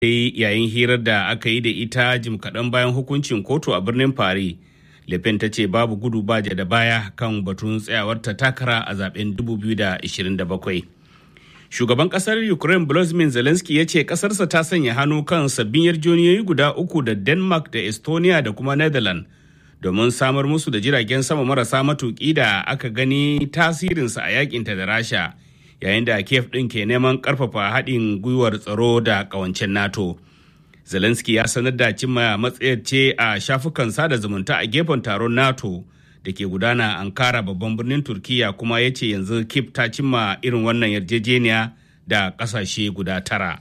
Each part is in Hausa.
dai yayin hirar da aka yi da ita jim kaɗan bayan hukuncin kotu a birnin Paris. Le Pen ta ce babu gudu ba da baya kan batun tsayawarta takara a zaben 2027. Shugaban kasar Ukraine Volodymyr Zelensky ya ce kasarsa ta sanya hannu kan sabbin yarjejeniyoyi guda uku da Denmark da Estonia da kuma Netherlands domin samar musu da jiragen sama marasa matuƙi da aka gani tasirinsa a yakinta da Rasha yayin da Kiev ɗin ke neman ƙarfafa haɗin gwiwar tsaro da ƙawancen NATO. Zelensky ya sanar da cimma matsayar ce a shafukan sada zumunta a gefen taron NATO da ke gudana Ankara babban birnin Turkiya kuma ya ce yanzu Kiev ta cimma irin wannan yarjejeniya da ƙasashe guda tara.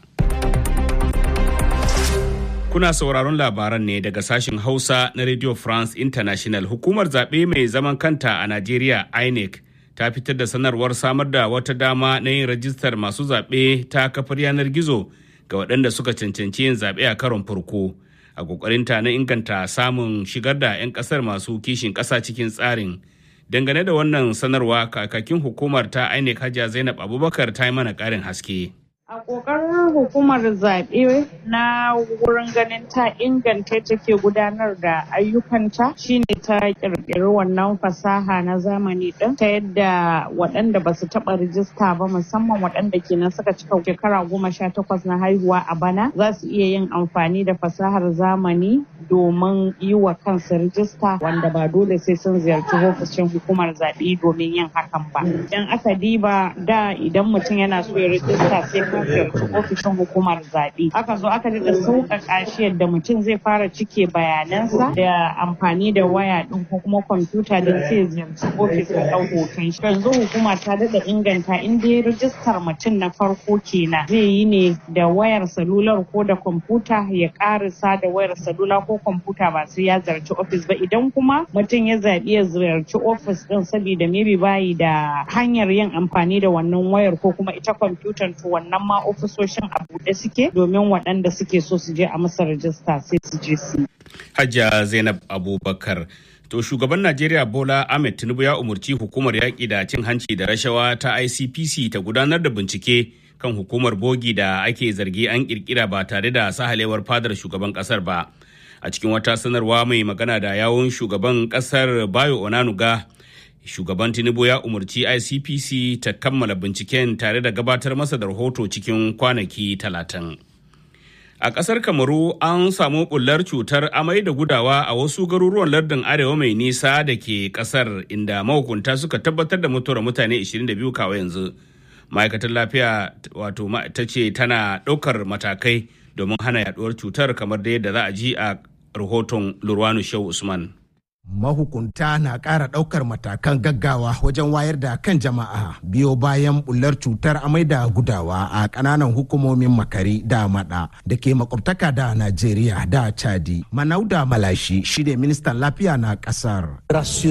Kuna sauraron labaran ne daga sashen Hausa na Radio France International. Hukumar zaɓe mai zaman kanta a Najeriya INEC ta fitar da sanarwar samar da wata dama na yin rajistar masu zaɓe ta kafar yanar gizo ga waɗanda suka cancanci yin zaɓe a karon farko. A ƙoƙarinta na inganta samun shigar da 'yan ƙasar masu kishin ƙasa cikin tsarin. Dangane da wannan sanarwa kakakin hukumar ta INEC Hajiya Zainab Abubakar ta yi mana ƙarin haske. A ƙoƙarin hukumar zaɓe na wurin ganin ta inganta take gudanar da ayyukanta shine ta ƙirƙiri wannan fasaha na zamani ɗin ta yadda waɗanda ba su taɓa rijista ba musamman waɗanda kenan suka cika shekara goma sha takwas na haihuwa a bana za su iya yin amfani da fasahar zamani domin yi wa kansu rijista wanda ba dole sai sun ziyarci ofishin hukumar zaɓe domin yin hakan ba. Idan aka diba da idan mutum yana so ya rijista sai ka ziyarci ofishin hukumar zaɓe. Aka zo aka daɗa sauƙaƙa shi yadda mutum zai fara cike bayanansa da amfani da waya ɗin ko kuma kwamfuta don sai ziyarci ofis ya ɗau hoton shi. Yanzu hukuma ta daɗa inganta in dai rijistar mutum na farko kenan zai yi ne da wayar salular ko da kwamfuta ya ƙarisa da wayar salula ko kwamfuta ba sai ya ziyarci ofis ba idan kuma mutum ya zaɓi ya ziyarci ofis ɗin saboda maybe bayi da hanyar yin amfani da wannan wayar ko kuma ita kwamfutar to wannan ma ofisoshin a buɗe suke domin waɗanda suke so su je a masa rajista sai su je su. Hajja Zainab Abubakar. To shugaban Najeriya Bola Ahmed Tinubu ya umarci hukumar yaƙi da cin hanci da rashawa ta ICPC ta gudanar da bincike kan hukumar bogi da ake zargi an kirkira ba tare da sahalewar fadar shugaban ƙasar ba. A cikin wata sanarwa mai magana da yawun shugaban ƙasar Bayo Onanuga shugaban tinubu ya umarci icpc ta kammala binciken tare da gabatar masa da rahoto cikin kwanaki talatin a ƙasar kamaru an samu bullar cutar amai da gudawa a wasu garuruwan lardin arewa mai nisa da ke ƙasar inda mahukunta suka tabbatar da mutuwar mutane 22 kawo yanzu ma'aikatar lafiya wato ta ce tana ɗaukar matakai domin hana yaduwar cutar kamar da yadda za a ji a rahoton lurwanu shehu usman mahukunta na ƙara ɗaukar matakan gaggawa wajen wayar da kan jama'a biyo bayan bullar cutar amai da gudawa a ƙananan hukumomin makari da mada da ke makwabtaka da najeriya da chadi manauda malashi shi ne ministan lafiya na ƙasar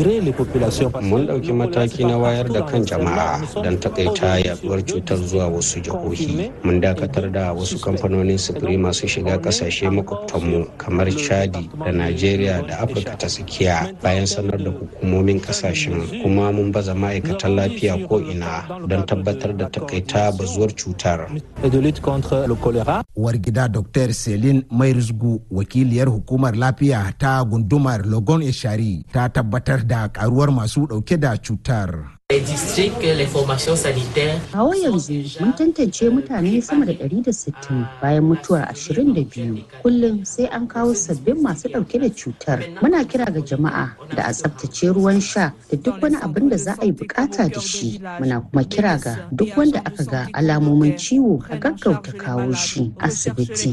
mun ɗauki mataki na wayar da kan jama'a don takaita yaduwar cutar zuwa wasu jihohi mun dakatar da wasu kamfanonin sufuri masu shiga ƙasashe makwabtanmu kamar chadi da najeriya da afirka ta tsakiya bayan sanar da hukumomin kasashen kuma mun baza ma'aikatan lafiya ko ina don tabbatar da takaita bazuwar cutar. Uwar gida Dr. Celine Mairizgu wakiliyar hukumar lafiya ta gundumar Logon Eshari ta tabbatar da karuwar masu dauke da cutar. Kawo yanzu mun tantance mutane sama da 160 bayan mutuwar 22 kullum sai an kawo sabbin masu dauke da cutar. Muna kira ga jama'a da a tsabtace ruwan sha da duk wani abin da za a yi bukata da shi. Muna kuma kira ga duk wanda aka ga alamomin ciwo a gaggauta kawo shi asibiti.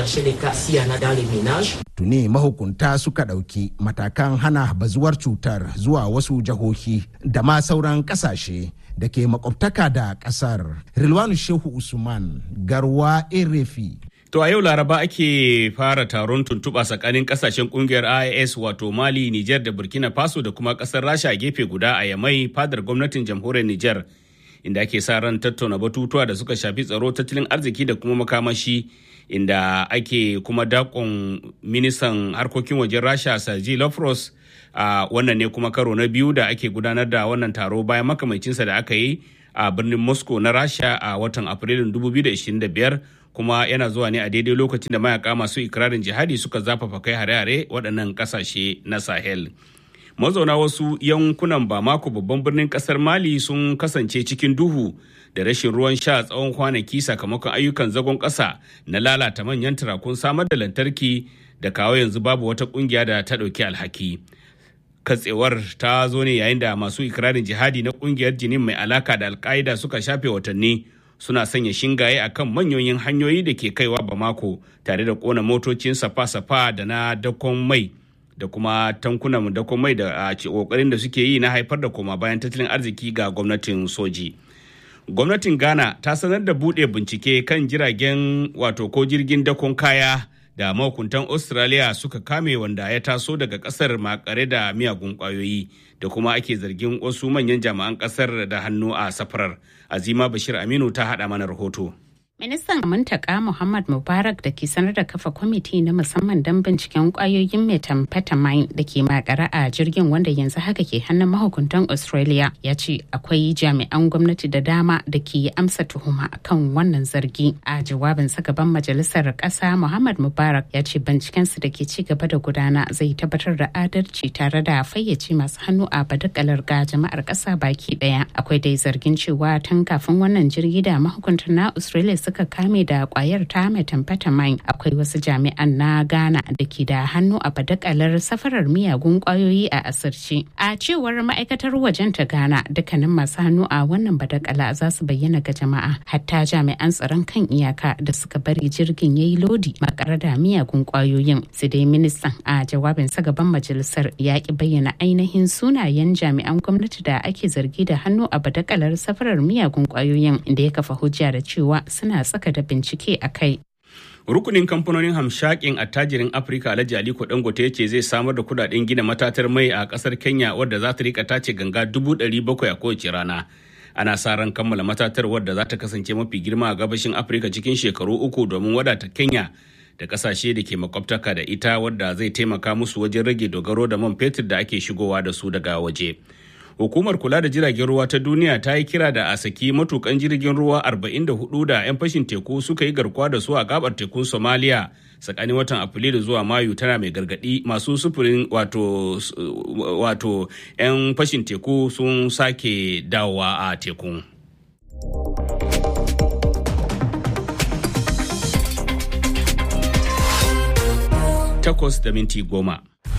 Tuni mahukunta suka ɗauki matakan hana bazuwar cutar zuwa wasu jihohi da ma sauran kasashe da ke makwabtaka da kasar. Rilwanu Shehu Usman Garwa Erefi. To a yau Laraba ake fara taron tuntuɓa tsakanin kasashen kungiyar IAS wato Mali, Nijar da Burkina Faso da kuma ƙasar Rasha a gefe guda a Yamai fadar gwamnatin jamhuriyar Nijar. Inda ake sa ran tattauna batutuwa da suka shafi tsaro tattalin arziki da kuma makamashi inda ake kuma dakon ministan harkokin wajen Rasha Sergei Lavrov a uh, wannan ne kuma karo na biyu da ake gudanar da wannan taro bayan makamacinsa da aka yi a birnin moscow na rasha a watan afrilun 2025 kuma yana zuwa ne a daidai lokacin da mayaka masu ikirarin jihadi suka zafafa kai hare-hare waɗannan ƙasashe na sahel mazauna wasu yankunan bamako babban birnin ƙasar mali sun kasance cikin duhu da rashin ruwan sha tsawon kwanaki sakamakon ayyukan zagon ƙasa na lalata manyan turakun samar da lantarki da kawo yanzu babu wata ƙungiya da ta ɗauki alhaki katsewar ta zo ne yayin da masu ikirarin jihadi na ƙungiyar jinin mai alaka da alka'ida suka shafe watanni suna sanya shingaye a kan manyoyin hanyoyi da ke kaiwa bamako tare da kona motocin safa-safa da na dakon mai da kuma tankunan dakon mai da a kokarin da suke yi na haifar da koma bayan tattalin arziki ga gwamnatin soji gwamnatin ghana ta sanar da buɗe bincike kan jiragen wato ko jirgin dakon kaya da mahukuntan australia suka kame wanda ya taso daga kasar makare da miyagun kwayoyi da kuma ake zargin wasu manyan jami'an kasar da hannu a safarar azima bashir aminu ta hada mana rahoto Ministan Muntaka Muhammad Mubarak da ke sanar da kafa kwamiti na musamman don binciken kwayoyin methamphetamine da ke makara a jirgin wanda yanzu haka ke hannun mahukuntan Australia ya ce akwai jami'an gwamnati da dama da ke amsa tuhuma kan wannan zargi. A jawabin gaban majalisar ƙasa Muhammad Mubarak ya ce bincikensu da ke ci gaba da gudana zai tabbatar da adalci tare da fayyace masu hannu a badakalar ga jama'ar ƙasa baki ɗaya. Akwai dai zargin cewa tun kafin wannan jirgi da mahukuntan na Australia suka kame da kwayar ta methamphetamine akwai wasu jami'an na ghana da ke da hannu a badakalar safarar miyagun kwayoyi a asirce a cewar ma'aikatar wajen ta ghana dukkanin masu hannu a wannan badakala za su bayyana ga jama'a hatta jami'an tsaron kan iyaka da suka bari jirgin ya yi lodi makare da miyagun kwayoyin su dai ministan a jawabinsa gaban majalisar ya ki bayyana ainihin sunayen jami'an gwamnati da ake zargi da hannu a badakalar safarar miyagun kwayoyin inda ya kafa hujja da cewa suna tsaka da bincike a kai. rukunin kamfanonin hamshakin attajirin afirka alhaji aliko dangote ce zai samar da kudaden gina matatar mai a kasar kenya wadda za ta rika tace ganga dubu ɗari bakwai a kowace rana ana sa ran kammala matatar wadda za ta kasance mafi girma a gabashin afirka cikin shekaru uku domin wadata kenya da kasashe da ke makwabtaka da ita wadda zai taimaka musu wajen rage dogaro da man fetur da ake shigowa da su daga waje. hukumar kula da jiragen ruwa ta duniya ta yi kira da a saki matukan jirgin ruwa 44 da 'yan fashin teku suka yi garkuwa da su a gabar tekun somalia tsakanin watan afrilu zuwa mayu tana mai gargadi masu sufurin wato wato 'yan fashin teku sun sake dawowa a tekun takwas da minti goma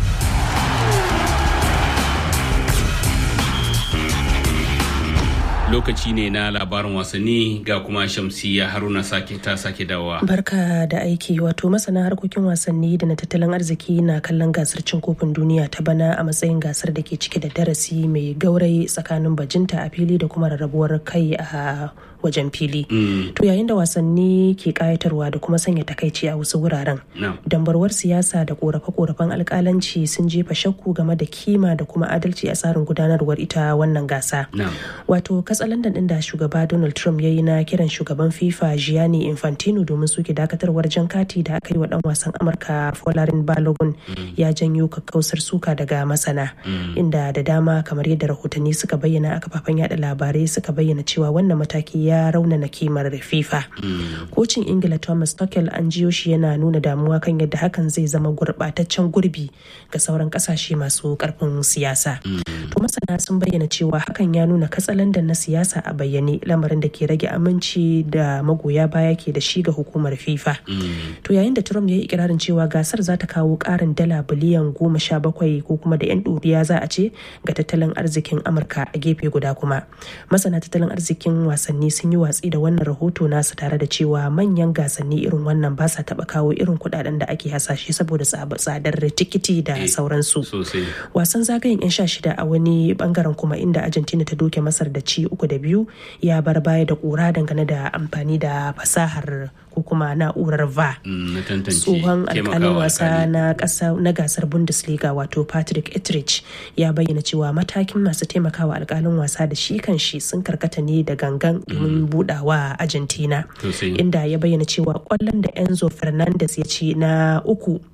lokaci ne na labarin wasanni ga kuma shamsiya haruna sake ta sake dawowa. Barka da aiki wato masana harkokin wasanni da na tattalin arziki na kallon gasar cin kofin duniya ta bana a matsayin gasar da ke cike da darasi mai gaurayi tsakanin bajinta a fili da kuma rarrabuwar kai a wajen fili. To yayin da wasanni ke kayatarwa da kuma sanya takaici a wasu wuraren. Dambarwar siyasa da korafe-korafen alkalanci sun jefa shakku game da kima da kuma adalci a tsarin gudanarwar ita wannan gasa. Wato katsalandan din da shugaba Donald Trump ya yi na kiran shugaban FIFA Gianni Infantino domin suke dakatarwar jan kati da aka yi wa dan wasan Amurka Folarin Balogun ya janyo kakkausar suka daga masana. Inda da dama kamar yadda rahotanni suka bayyana a kafafen yada labarai suka bayyana cewa wannan mataki ya raunana kimar FIFA. Kocin Ingila Thomas Tuchel an jiyo shi yana nuna damuwa kan yadda hakan zai zama gurbataccen gurbi ga sauran kasashe masu karfin siyasa. To masana sun bayyana cewa hakan ya nuna katsalandan na siyasa a bayyane lamarin da ke rage aminci da magoya baya ke da shi ga hukumar FIFA. To yayin da Trump ya yi ikirarin cewa gasar za ta kawo karin dala biliyan goma sha bakwai ko kuma da 'yan ɗoriya za a ce ga tattalin arzikin Amurka a gefe guda kuma. Masana tattalin arzikin wasanni sun yi watsi da wannan rahoto nasu tare da cewa manyan gasanni irin wannan ba sa taɓa kawo irin kuɗaɗen da ake hasashe saboda tsadar tikiti da sauransu. Wasan zagayen 'yan sha shida a wani bangaren kuma inda Argentina ta doke Masar da ci uku da biyu ya bar baya da ƙura dangane da amfani da fasahar ko kuma na'urar va tsohon alkalin wasa na gasar bundesliga wato patrick etrich ya bayyana cewa matakin masu taimakawa alkalin wasa da shi kan shi sun karkata ne da gangan domin budawa argentina inda ya bayyana cewa kwallon da enzo fernandez ya ci na uku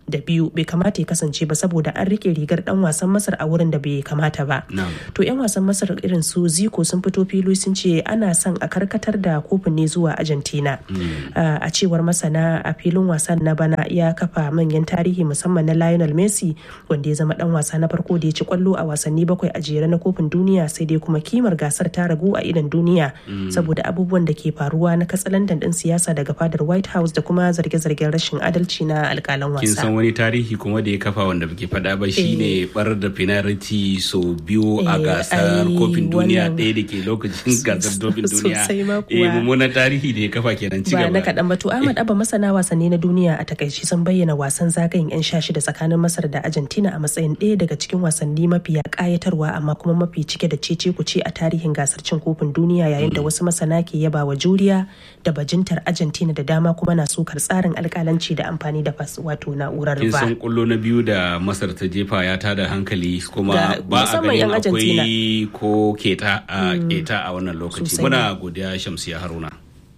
da biyu bai kamata ya kasance ba saboda an rike rigar dan wasan masar a wurin da bai kamata ba to yan wasan masar irin su ziko sun fito fili sun ce ana son a karkatar da kofin ne zuwa argentina a cewar masana a filin wasan na bana ya kafa manyan tarihi musamman na lionel messi wanda ya zama dan wasa na farko da ya ci kwallo a wasanni bakwai a jere na kofin duniya sai dai kuma kimar gasar ta ragu a idan duniya saboda abubuwan da ke faruwa na katsalandan din siyasa daga fadar white house da kuma zarge-zargen rashin adalci na alkalan wasa kin san wani tarihi kuma da ya kafa wanda bake faɗa ba shine bar da penalty so biyu a gasar kofin duniya ɗaya da ke lokacin gasar kofin duniya eh mummunan tarihi da ya kafa kenan ci ba na kaɗan ba to ahmad abba masana wasanni na duniya a takaici sun bayyana wasan zagayen yan sha shida tsakanin masar da argentina a matsayin ɗaya daga cikin wasanni mafiya ƙayatarwa amma kuma mafi cike da cece kuce a tarihin gasar cin kofin duniya yayin da wasu masana ke yaba wa juriya da bajintar argentina da dama kuma na sukar tsarin alkalanci da amfani da fas wato na'urar kin ba san kullo na biyu da masar ta jefa ya tada hankali kuma Ga- ba a musamman ganin yan Argentina. akwai ko keta a keta a wannan lokaci Sosai muna godiya shamsiya haruna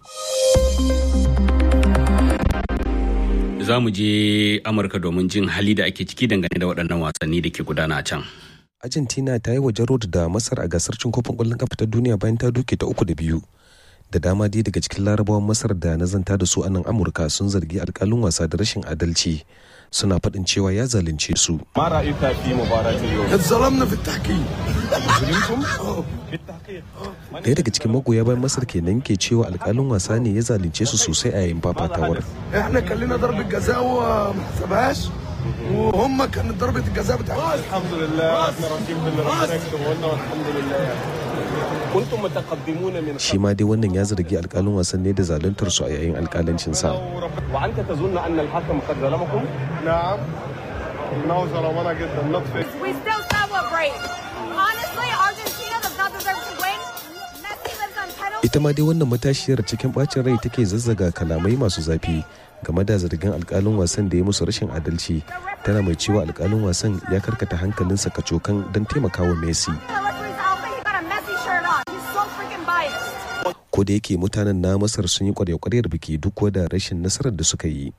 za mu je amurka domin jin hali da ake ciki dangane da waɗannan wasanni da ke gudana a can Argentina ta yi waje road da Masar a gasar cin kofin ƙwallon kafa ta duniya bayan ta duke ta uku da biyu. Da dama dai daga cikin larabawan Masar da na zanta da su a nan Amurka sun zargi alƙalin wasa da rashin adalci. Suna faɗin cewa ya zalunce su. ما رايك في مباراه اليوم؟ اتظلمنا في التحكيم ظلمتم؟ في التحقيق Ɗaya daga cikin magoya bayan Masar kenan ke cewa alƙalin wasa ne ya zalunce su sosai a yayin fafatawar. احنا كان لنا ضربه جزاء وما حسبهاش وهم كانت ضربه الجزاء بتاعتهم الحمد لله احنا راضيين باللي ربنا يكتبه لنا والحمد لله كنتم متقدمون من Shi ma dai wannan ya zargi alƙalin wasan ne da zaluntar su a yayin alƙalancinsa. وانت تظن ان الحكم قد ظلمكم؟ نعم انه ظلمنا جدا نطفئ We still celebrate. Honestly, Argentina does not deserve to win. Messi lives on penalty. ita ma dai wannan matashiyar cikin bacin rai take zazzaga kalamai masu zafi game da zargin alkalin wasan da ya musu rashin adalci tana mai cewa alkalin wasan ya karkata hankalinsa kacokan don taimakawa messi The referee's outfit, he got a Messi shirt on. He's so freaking biased. ko da yake mutanen na masar sun yi kwarya-kwaryar biki duk da rashin nasarar da suka yi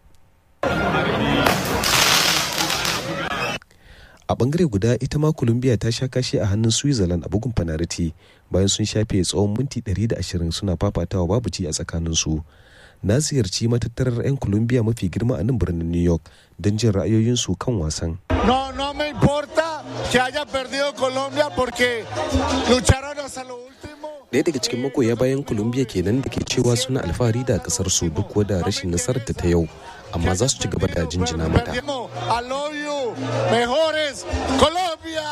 a bangare guda ita ma colombia ta sha kashi a hannun switzerland a bugun fanariti bayan sun shafe tsawon minti 120 suna fafatawa babu ci a tsakaninsu na ziyarci matattarar 'yan colombia mafi girma a nan birnin new york don jin ra'ayoyinsu kan wasan No, no me importa que haya perdido Colombia porque lucharon hasta lo último. Ɗaya daga cikin magoya bayan Colombia kenan da ke cewa suna alfahari da kasar su duk da rashin nasarar ta yau amma za su ci gaba da jinjina mata. Perdimos. I love you. Mejores Colombia.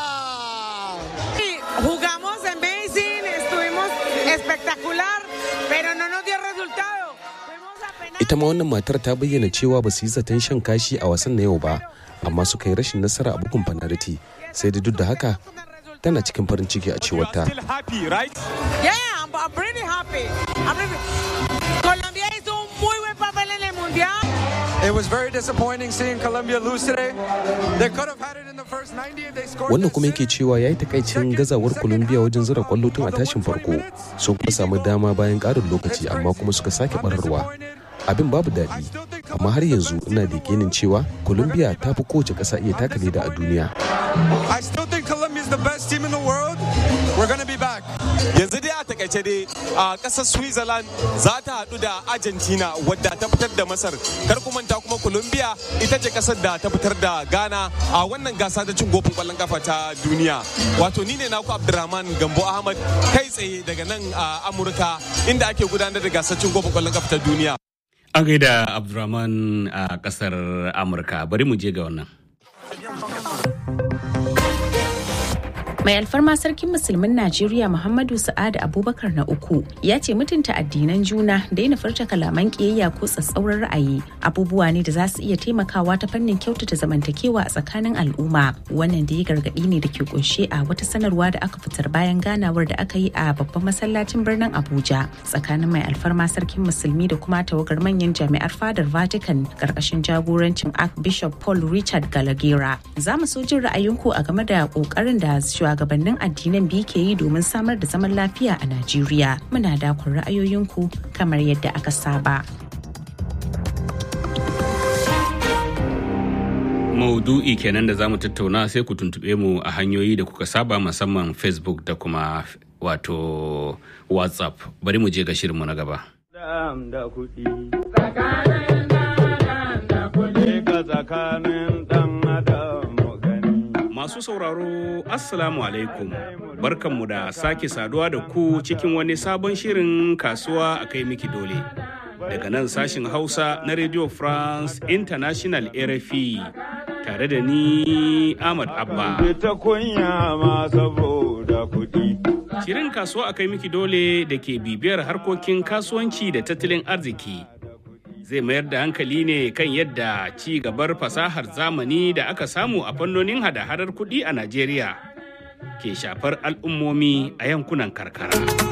Jugamos amazing, estuvimos espectacular, pero no nos dio resultado. Fuimos a penal. Ita ma wannan matar ta bayyana cewa ba su yi zaton shan kashi a wasan na yau ba amma suka yi rashin nasara a bugun fanariti sai da duk da haka tana cikin farin ciki a cewar ta. still happy right Yeah, I'm, I'm pretty happy. I'm really- Colombia hizo un muy buen papel en el mundial. It was very disappointing seeing Colombia lose today. They could have had it in the first 90 if they scored. Wannan this kuma yake cewa ya yi takaicin gazawar Colombia wajen zira kwallo tun a tashin farko sun kuma samu dama bayan ƙarin lokaci amma kuma suka sake bararwa. Abin babu daɗi amma har yanzu ina da yakinin cewa Colombia ta fi kowace ƙasa iya taka leda a duniya. I still think Colombia is the best team in the world. We're going to be back. yanzu dai a takaice dai a kasar switzerland za ta haɗu da argentina wadda ta fitar da masar kar ku manta kuma colombia ita ce kasar da ta fitar da ghana a wannan gasa ta cin gofin kwallon kafa ta duniya wato ni ne naku abdurrahman gambo ahmad kai tsaye daga nan a amurka inda ake gudanar da gasar cin gofin kwallon kafa ta duniya an gaida abdulrahman a kasar amurka bari mu je ga wannan Mai alfarma sarkin musulmin Najeriya Muhammadu Sa'adu Abubakar na uku ya ce mutunta addinan juna daina furta kalaman kiyayya ko tsatsauran ra'ayi abubuwa ne da za su iya taimakawa ta fannin kyautata zamantakewa a tsakanin al'umma wannan da ya gargaɗi ne da ke kunshe a wata sanarwa da aka fitar bayan ganawar da aka yi a babban masallacin birnin Abuja tsakanin mai alfarma sarkin musulmi da kuma tawagar manyan jami'ar fadar Vatican karkashin jagorancin Archbishop Paul Richard Galagera. Za mu so jin ra'ayinku a game da kokarin da shugabannin addinan biyu ke yi domin samar da zaman lafiya a Najeriya. Muna dakon ra'ayoyinku kamar yadda aka saba. Maudu'i kenan da za mu tattauna sai ku tuntube mu a hanyoyi da kuka saba musamman Facebook da kuma wato WhatsApp. Bari mu je ga shirinmu na gaba. da kuɗi. Tsakanin da kuɗi ka tsakanin ɗan adam gani. Masu sauraro, Assalamu alaikum. Barkanmu da sake saduwa da ku cikin wani sabon shirin kasuwa a kai miki dole. Daga nan sashin Hausa na Radio France International RFI tare da ni Ahmad Abba. Ta kunya ma saboda kuɗi. Shirin kasuwa a kai miki dole da ke bibiyar harkokin kasuwanci da tattalin arziki. Zai mayar da hankali ne kan yadda ci gabar fasahar zamani da aka samu a fannonin hada-hadar kuɗi a Najeriya ke shafar al'ummomi a yankunan karkara.